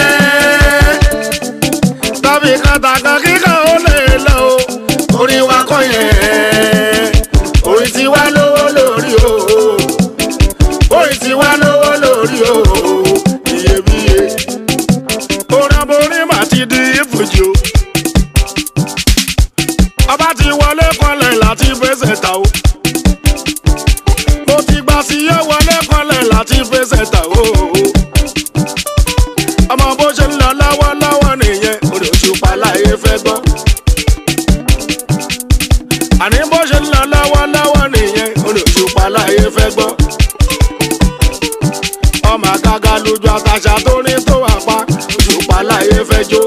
kọ́bì kan takàn kíkan ó lè lọ o orin wa kọ́ yẹn orin tí wá lówó lórí o orin tí wá lówó lórí o iyebíye orin aborin mà ti di ìfújì o ọba ti wọlé kanlẹ̀ láti fẹsẹ̀ ta o mo ti gbà sí yẹ wọlé kanlẹ̀ láti fẹsẹ̀ ta o ọmọ bó ṣe ń lọ lọ́wọ́lọ́wọ́ nìyẹn orí Òṣùpá láyé fẹ́ gbọ́ àní bó ṣe ń lọ lọ́wọ́lọ́wọ́ nìyẹn olùṣùpá láyé fẹ́ gbọ́. ọmọ àgàgà lójú àtàṣà tó ní tó wà pa òṣùpá láyé fẹ́ jó.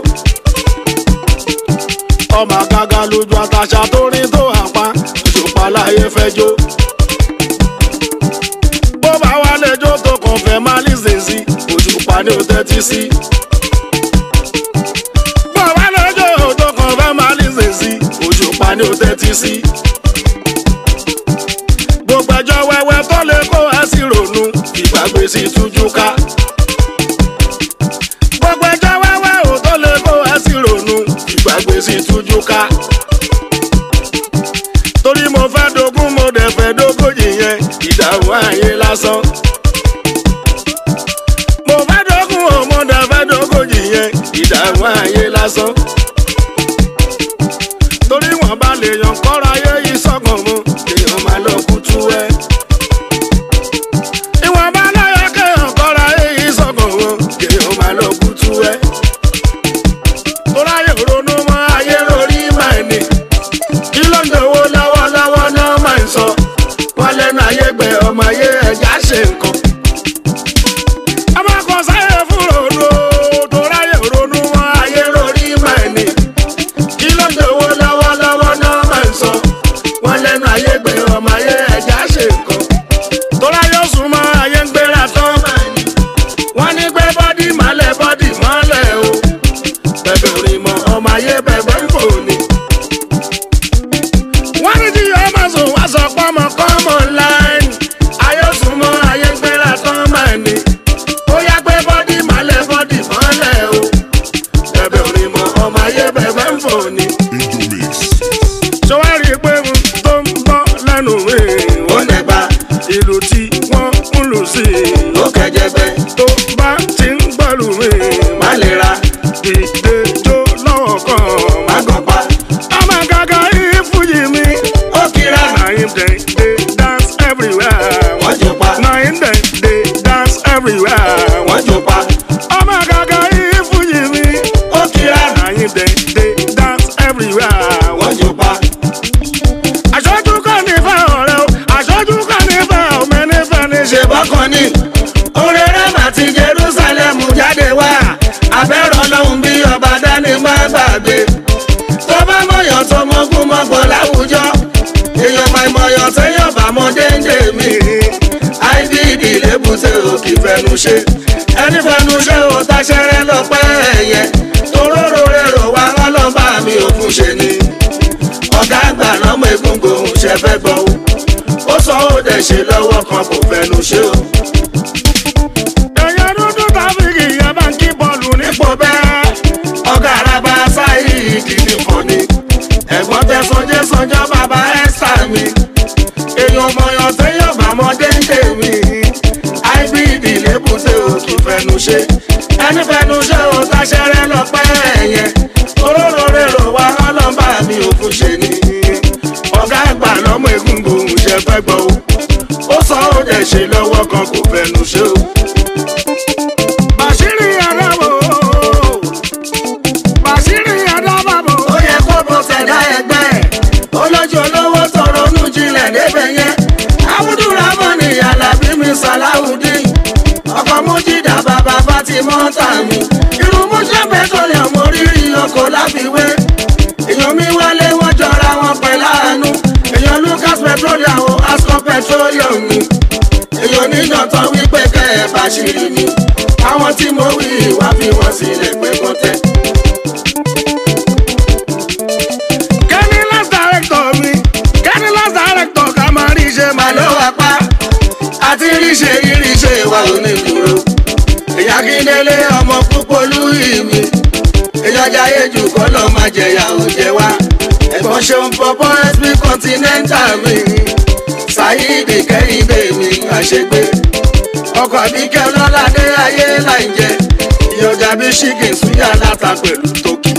ọmọ àgàgà lójú àtàṣà tó ní tó wà pa òṣùpá láyé fẹ́ jó. bó bá wà lẹ́jọ́ tó kàn fẹ́ má lè ṣe sí òṣùpá ní o tẹ́tí sí. bó bá lẹ́jọ́ tó kàn fẹ́ má lè ṣe sí òṣùpá ní o tẹ́tí sí. gbogbo ẹjọ́ wẹ́wẹ́ tó lè kó ẹ sí ronú ìgbàgbé sí tújú ká. gbogbo ẹjọ́ wẹ́wẹ́ ò tó lè kó ẹ sí ronú ìgbàgbé sí tújú ká. torí mo fẹ́ dogún mo dẹ̀ fẹ́ dógójì yẹn ìdààmú ayé lásán. mo fẹ́ dogún o mo dẹ̀ fẹ́ dógójì yẹn ìdààmú ayé lásán torí wọn bá lè yan kọ́ra ayé yìí sọ́kàn mu èèyàn máa lọ kú tú ẹ. ìwọ̀n bá lọ́yọ̀ kéèyàn kọ́ra ayé yìí sọ́kàn mu èèyàn máa lọ kú tú ẹ. torí ayé ronú mọ́ ayé rorí máa ní. kí ló ń dòwó lọ́wọ́lọ́wọ́ náà máa ń sọ. wọ́n lẹ́nu ayé gbẹ ọmọ ayé ẹja ṣe nǹkan. ọmọ kan sáyé fún ronú o torí ayé ronú mọ́ ayé rorí máa ní kí ló ń dòwó lọ́wọ́lọ́wọ́ náà máa ń sọ. wọ́n lẹ́nu ayé gbé ọmọ ayé ẹja ṣe nǹkan. tóra yóò sún mọ́ ayé ń gbéra tán. wọ́n ní gbé bọ́dì mọ́lẹ̀ bọ́dì mọ́lẹ̀ o. ṣe ẹni fẹnu ṣe ò táṣẹrẹ lọpẹ ẹyẹ toróró rèrò wá ọlọ́ba mi ò fún ṣe ni ọ̀gá àgbà lọ́mọ egungun òun ṣe fẹ́ gbọ́ o ó sọ ó dẹ̀ ṣe lọ́wọ́ kan kò fẹnu ṣe o. èèyàn dúdú tàbíkì yẹn bá ń kí bọ́ọ̀lù nípò ipò bẹ́ẹ̀ ọ̀gá araba sáyé ìdìdì fún ni ẹ̀gbọ́n tẹ sanjẹ́ sanjọ́ bàbá ẹ́sà mi èèyàn mọ̀yàn téèyàn bá mọ déńdé mi ibd lébùté òkè fẹnu ṣe ẹni fẹnu ṣe ò táṣẹrẹ lọpẹ ẹyẹ oróró rèrò wá ọlọ́mbà mi ò fún ṣe ni ọ̀gá àgbà lọ́mọ egungun òun ṣe fẹ́ gbọ́ o ó sọ ó dẹ̀ ṣe lọ́wọ́ kan kò fẹnu ṣe o. bàṣírí adábò bàṣírí adábàbò ó yẹ kó bó tẹ̀dá ẹgbẹ́ ẹ̀ olójú olówó tọrọ onú jinlẹ̀ débẹ̀ yẹn abudulramani alábí mi salawudeen ọkọ̀ mújídà bàbá fatimọ́ta mi irun mújẹ́ petroleum orírì ọkọ̀ láfiwé èèyàn mi wálé wọ́n jọra wọn pẹ̀lú àánú èèyàn lucas petroleum o ascom petroleum ni èèyàn níjọ̀tọ̀ wípé kẹ́ ẹ̀ bá ṣìrì ni àwọn tí mo wí wá fi wọ́n sílẹ̀ pé kọ́ tẹ́. kẹ́ni last director mi kẹ́ni last director ká máa rí iṣẹ́ mà máa ló lọ. wá pa àti ríṣe ríṣe wa ò ní dúró èyàn kíndélé ọmọ púpọ̀ lúyì mi èyàn jayé jù kọ́ lọ́ máa jẹ̀yà ò jẹ wá ẹ̀gbọ́n ṣeun pọ̀pọ̀ sb continental mi ṣáyídì kẹ́hìndé mi àṣegbé ọkọ̀ àbíkẹ́ ọlọ́ládé ayé láì jẹ ìyọjà bí ṣíkì súyà láta pẹ̀lú tókì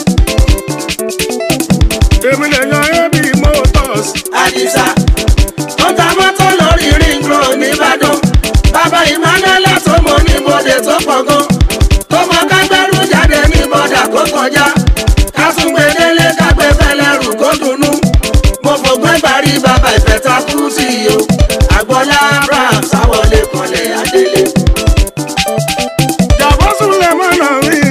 èmi lè yan ab motors àdìsá tó ta mọ́tò lórí ring road nìbàdàn bàbá emmanuela tó mọ níbodè tó pọ̀ gan tó mọ kágbẹ́rù jáde ní bọ́dà kó kọjá kásùngbé délé kágbé fẹlẹ́rù kó dunnú mo fògbé parí bàbá ìfẹ́ta kú sí i o àgbọ̀lá abraham sáwọlé kanlẹ̀ adélé. jàbọ́sùn lè mọ̀nà mi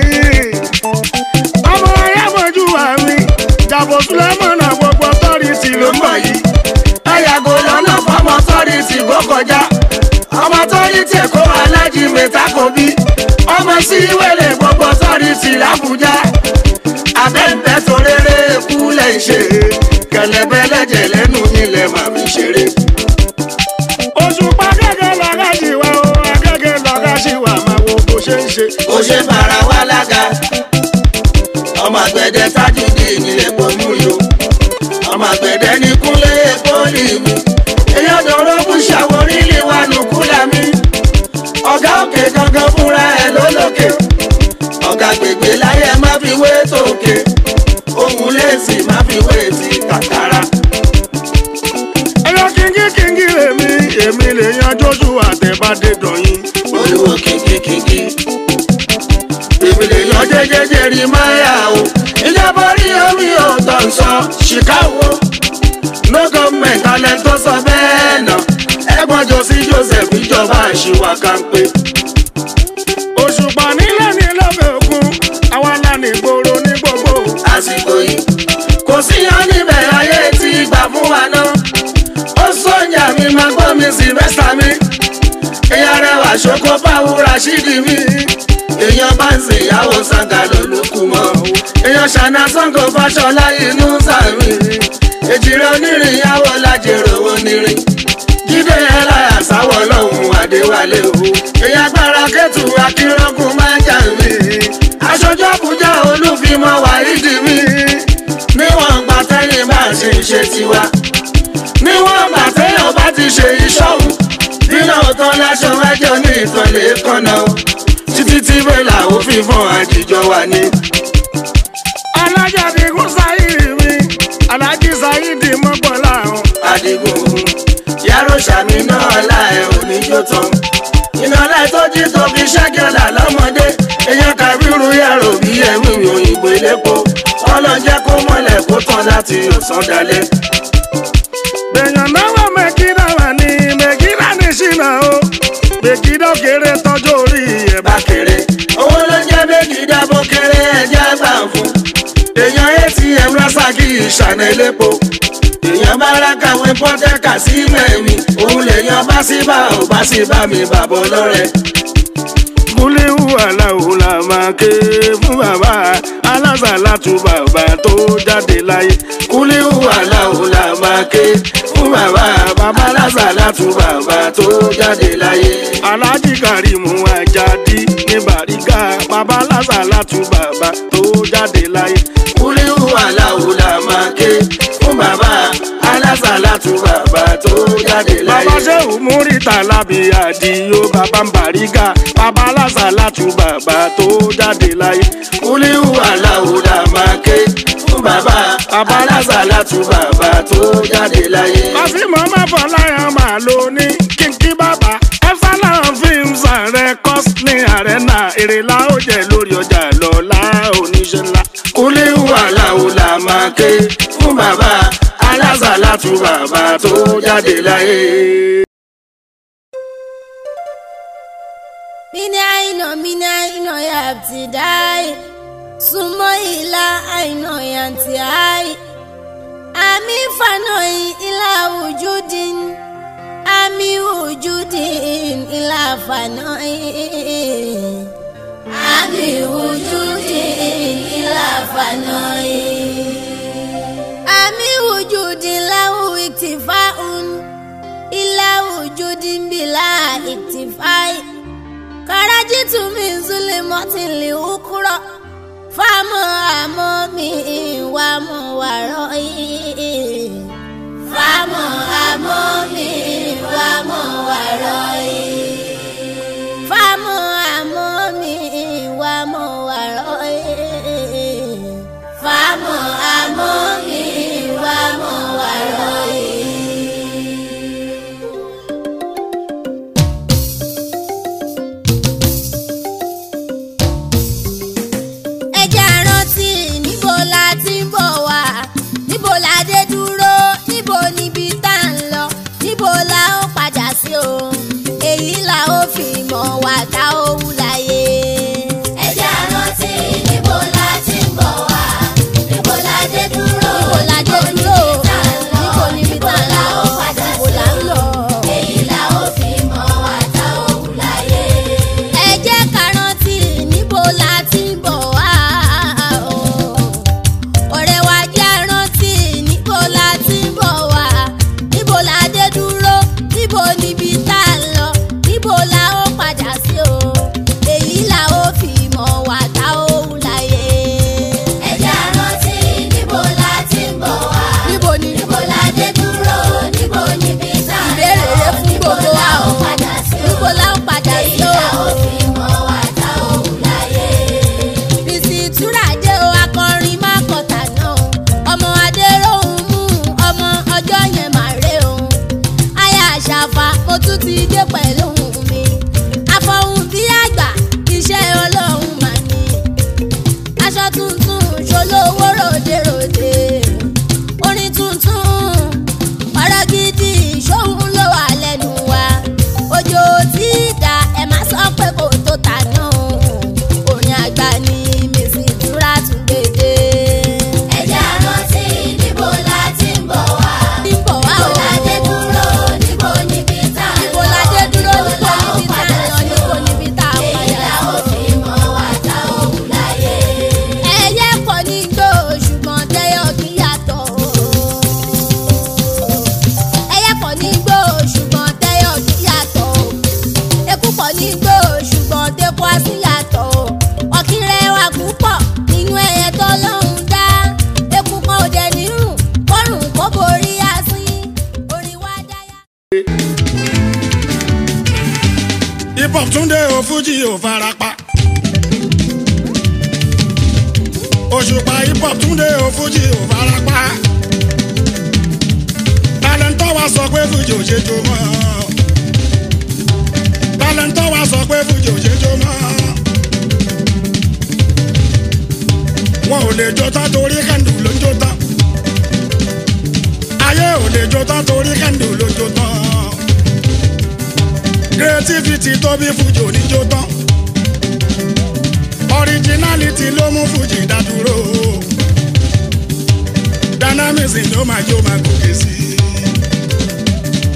ọmọ ayé mojú wa mi jàbọ́sùn lè mọ̀nà gbogbo tọ́rìtì ló mọ̀ yìí. ẹ yàgò lọ́nà fọmọ tọ́rìtì kó kọjá ọmọ tọ́rìtì kó alájí mẹ́ta kò bí ọmọ sí wẹ̀lẹ̀ gbogbo tọ́rìtì làbújá abẹ́ǹbẹ́ tó rere kú lẹ̀ ń ṣe kẹlẹ́bẹ́ lẹ́jẹ̀ lẹ́nu nílẹ̀ màmí ṣeré. òṣùpá gẹ́gẹ́ lọ́gá ṣì wá o agẹ́gẹ́ lọ́gá ṣì wá máa wo bó ṣe ń ṣe. ó ṣe fara wá lága ọmọ àgbẹ̀dẹ tájúdì nílẹ̀ pọ̀ mú yo ọmọ àgbẹ̀dẹ ní kúnlé pọ́lì mi èèyàn dọ̀rọ̀ bú ṣàwórí lè wà nù kúlà mi ọ̀gá òkè gangan fúnra ẹ̀ lólókè ọ̀gá gbègbè láyé má fi wé tòkè ohun lẹ́sì má fi wé ti kàkàrà. ẹyọ kíngí kíngí èmi èmi lè yan jójú àtẹ̀bádé dọ̀yìn. olùwò kìkìkìkì. èmi lè yan jẹjẹjẹ rí máyà o. ìjọba orí omi ò tọ̀ ń sọ chicago. no government alẹ́ tó sọ bẹ́ẹ̀ náà. ẹ̀gbọ́n jọ sí joseph ìjọba àṣìwà kánpé. òṣùpá nílẹ̀ ní lọ́bẹ̀ òkun àwa la ní ìgboro ní gbogbo. àsìkò yìí kò síyan níbẹ̀ ayé tí gbà fún wa náà. ó sọ̀yà mi máa gbọ́ mi sylvester mi. èèyàn rẹwà ṣoko fáwọn rashidi mi. èèyàn bá ń sìn ìyàwó sanga lólùkù mọ́. èèyàn ṣàna sango fàṣọlá inú sàmì. èjìrẹ́ onírin ìyàwó lájèrò onírin. jíde ẹláyà sáwọ́ lọ́hùn adéwálé o. èèyàn gbára kẹ́tù akínrọ́gùn máa ń jà mí. aṣojú àbújá olúfimọ́ wàhídì mi. níwọ̀n gbà tẹ́yìn bá ṣe ń ṣe tiwa. níwọ̀n gbà tẹ́yìn bá ti ṣe ìṣọ́hun. bínú ọ̀tọ́ láṣọ ẹjọ́ ní ìtọ́lẹ̀ kọ́nà o. títí tí bẹ́là ó fi fún àjíjọ wa ní. alájà digun sáyìrì mi alájí sáyìdì mọ́gbọ́lá ọ̀hún. adigun yàrá sàmì náà láì oníjó tán. iná láì tó jí tó fi ṣẹ́gẹ̀lá lọ́mọdé. èèyàn kàbírù yàrá òbí ẹ̀mí òyìnbó elépo. ọlọ́jẹ́ kó mọ́lẹ̀ kó tán láti ọ̀sán dalẹ̀. bẹ̀yàn náwó mẹ́kínà wà ní mẹ́kínà ní ṣìnà o mẹ́kínà kéré tọ́jú orí ẹ̀ bá bá kéré. owó ló jẹ́ méjì dábò kéré ẹja gbà fún. èèyàn atm rasaki ìṣànà elépo. èèyàn bá rákàwé pọ́tẹ́kà sí mẹ́mi. òun lèèyàn bá sí bá ò bá sí bá mi bàbọ̀ lọ́rẹ̀. aláwo la máa ké fún bàbá alásàlátù bàbá tó jáde láyé kúlíù aláwo la máa ké fún bàbá bàbá alásàlátù bàbá tó jáde láyé. aláàjì kàrímù àjàdí ní bàrígà bàbá alásàlátù bàbá tó jáde láyé kúlíù aláwo la máa ké fún bàbá alásàlátù bàbá tó jáde láyé. bàbá sẹ́wù múrítà lábì àdìyó bàbá ń bàrígà bàbá alásàlátù bàbá tó jáde láyé. kúlíù aláwo la máa ké fún bàbá bàbá alásàlátù bàbá tó jáde láyé. kásìmọ́ má fọ láyọ̀ máa lo ní kíkí bàbá epsilon films and records ní arena èrè la ó jẹ lórí ọjà lọ́la oníṣẹ́ ńlá. kúlíù aláwo la máa ké fún bàbá alásàlátù bàbá tó jáde láyé. Mini aino, mini aino ya abtidai Sumo ila aino ya ntiai Ami fanoi ila wujudin Ami wujudin ila fanoi Ami wujudin ila fanoi Ami wujudin lahu iktifaun Ila wujudin bila iktifai karajitu min zulimatin li ukura fámọ àmọ mi wà mọ wàrọ yìí fámọ àmọ mi wà mọ wàrọ yìí fámọ àmọ mi wà mọ wàrọ yìí fámọ àmọ mi wà mọ wàrọ yìí. ẹ jẹ́ á rántí níbo la ti ń bọ̀ wá níbo la dé dúró níbo níbi tá à ń lọ níbo la ó padà sí o èyí la ó fi mọ̀ wá tá ó wù láyé. ẹ jẹ́ á rántí níbo la ti ń bọ̀ wá níbo la dé dúró níbo la dé dúró níbo níbi tá à ń lọ níbo la ń lọ èyí la ó fi mọ̀ wá tá ó wù láyé. ẹ jẹ́ ká rántí níbo la ti ń bọ̀ wá o ọ̀rẹ́ wa jẹ́ rántí níbo la ti ń bọ̀ wá níbo la dé dúró níbo níbi tá a lọ níbo la ó padà sí o èyí la ó fi mọ̀ wá tá ó wù láyé. ẹ jẹ́ rántí níbo la ti ń bọ̀ wá níbo ni níbo la dé dúró níbo níbi tá a lọ ìbéèrè rẹ fún gbogbo wa o níbo la ó padà sí o èyí la ó fi mọ̀ wá tá ó wù láyé bísí ìtura dé o akọrin má kọta náà ọmọ adéròhùn mú ọmọ ọjọ́ yẹn má rè o aya àṣàfà mo tún ti dé pẹ̀lú ohùn mi àfọ̀hùn bí àgbà iṣẹ́ ọlọ́run mà ní aṣọ tuntun ṣolówó ròdèròdè orin tuntun ọ̀rọ̀ gidi ṣóhun ló wà lẹ́nu wa òjò tí ìdá ẹ̀ má sọ pé kò tó tà náà orin àgbà ni mèsì ìtura tún gbèdé. ẹ jẹ́ á rántí níbo la ti ń bọ̀ wá. níbo wá o. níbo la dé dúró níbo níbi tá a lọ. níbo la dé dúró níbo níbi tá a lọ níbo níbi tá a padà. èyí la ó fi mọ̀ wá tá ó wù láyé. ẹyẹ pọ̀ ní gbó ṣùgbọ́n tẹ́yọ̀ kí yàtọ̀ ẹyẹ pọ̀ ní gbó ṣùgbọ́n tẹ́yọ̀ kí yàtọ̀ eku pọ̀ ní gbó ṣùgbọ́n tẹ́kọ̀ á sí yàtọ̀ ọ̀kìnrẹ́ wà púpọ̀ nínú ẹyẹ tó lóhùn dá eku kan ò dẹ̀ nírùn kọ́rùn kó borí asín orin wá dáyà. hip hop túndé o fújì ò farapa. òṣùpá hip hop túndé o fújì ò farapa. talentọ́ wa sọ pé fújì ò ṣe jó mọ́. talentọ́ wa sọ pé fújì ò ṣe jó mọ́. wọn ò lè jó tán torí kẹ́ndù ló ń jó tán. ayé ò lè jó tán torí kẹ́ndù ló ń jó tán creativity tó bí fújì oníjó tán originality ló mú fújì dádúró dynamism ló máa jó máa gòkè sí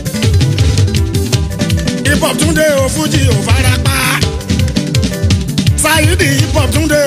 hip hop túndé o fújì ò farapa Saidi hip hop túndé